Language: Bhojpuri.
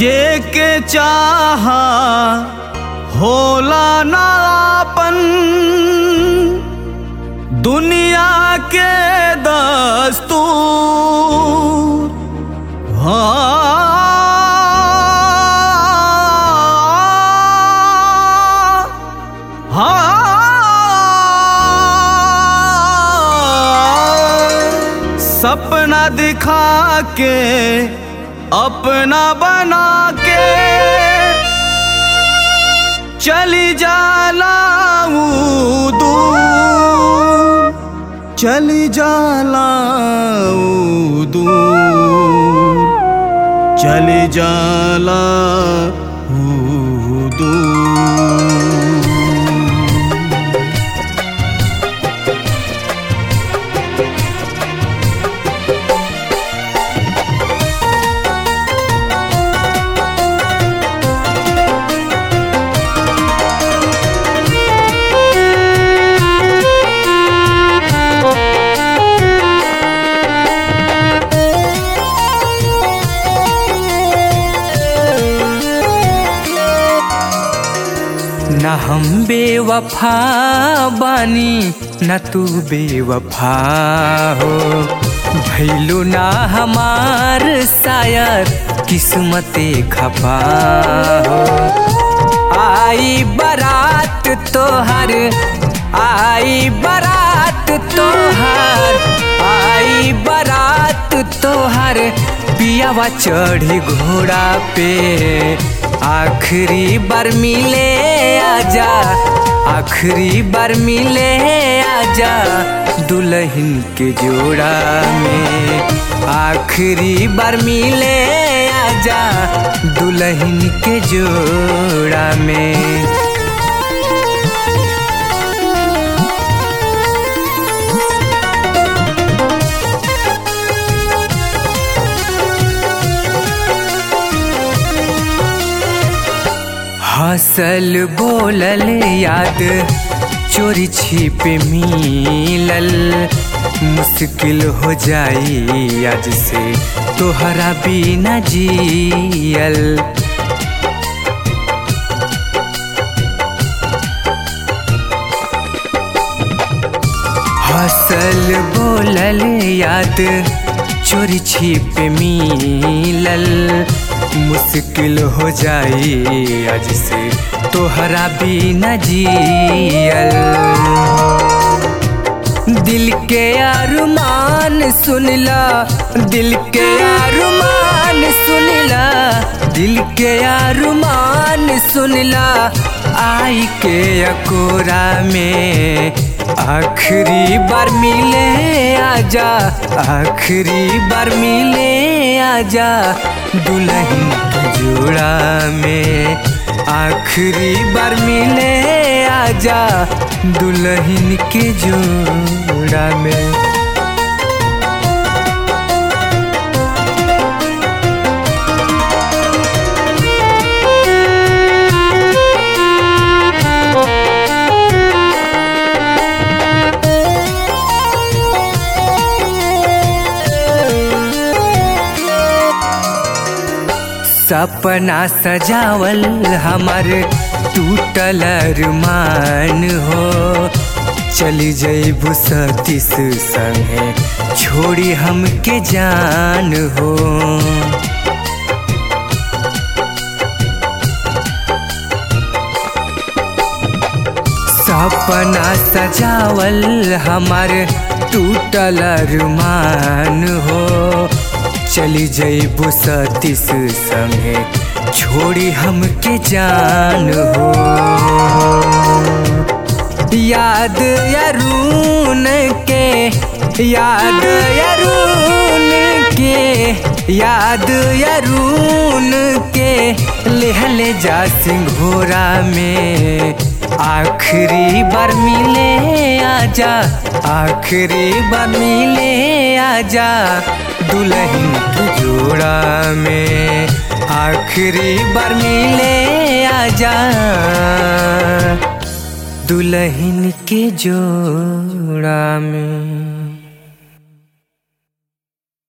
जे के चाहा होला नापन दुनिया के दस्तूर हाँ हाँ सपना दिखा के अपना बना के चली जाला ऊ दूर चली जाला ऊ दूर चली जाला ऊ दूर न हम बेवफा बानी न तू बेवफा हो भैलू ना हमार शायर किस्मते खपा हो आई बारात तोहर आई बारात तोहर आई बारात तोहर पियावा चढ़ी घोड़ा पे आखिरी बार मिले आजा आखिरी बार मिले आजा दुल्हन के जोड़ा में आखिरी बार मिले आजा दुल्हन के जोड़ा में हसल बोलल याद चोरी छिप मिलल मुश्किल हो जाई आज से तोहरा बिना जियल हसल बोलल याद चोरी छिप मिलल मुश्किल हो जाई आज से तोहरा बिना जियल दिल के अरमान सुनला दिल के अरमान सुनला दिल के अरमान सुनला आई के अकोरा में आखिरी बार मिले आजा आखिरी बार मिले आजा दुल्हन के जोड़ा में आखिरी बार मिले आजा दुल्हन के जोड़ा में सपना सजावल हमर टूटल अरमान हो चली जैबू सतीस संगे छोड़ी हमके जान हो सपना सजावल हमर टूटल अरमान हो चली जैबू सतीस संगे छोड़ी हमके जान हो याद यरून के याद यरून के याद यरून के लेहले जा सिंघोरा में आखिरी बार मिले आजा आखिरी बार मिले आजा दुल्हन की जोड़ा में आखिरी बार मिले आजा दुल्हन के जोड़ा में